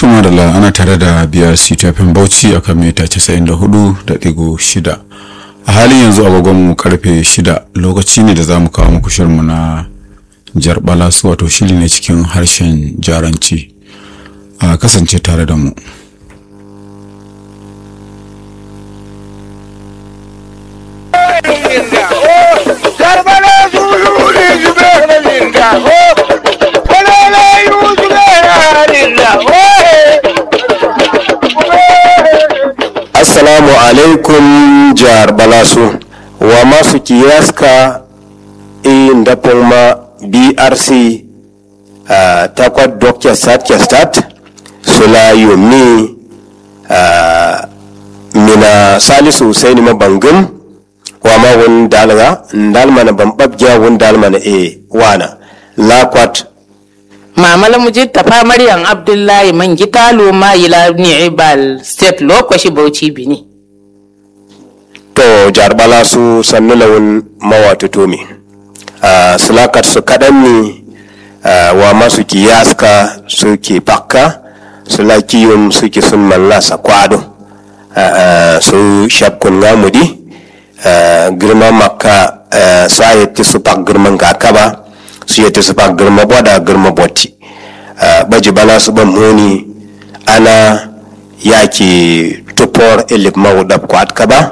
Tuma da la ana tare da biyar CTFN Bauchi a kan mita 94.6 a halin yanzu agogonmu karfe 6 lokaci ne da za mu kawo muku shirinmu na jarbala su wato shiri ne cikin harshen jaranci a kasance tare da mu. Assalamu alaikum jihar Balasu wa masu kiyaska in da ma BRC uh, takwat Dr. Satya Stat Sula Yomi uh, Mina Salisu Husaini Mabangum wa ma wun dalga ndalmana bambabja wun dalmana e wana lakwat mamala mujid tafa maryam abdullahi man gitalo ma ila ni'ibal state lokaci bauchi bini to jarbala su sannu lawun mawatu tomi uh, sulakat su kaɗan ne uh, wa masu kiyaska suke pakka sula kiyum suke sun mallasa kwado uh, uh, su shakkun gamudi uh, girma makka uh, sa yatti su pak girman kakaba su yatti su pak girma boda girma botti uh, baji bala su ban muni ana yaki tupor ilip mawudab kwat kaba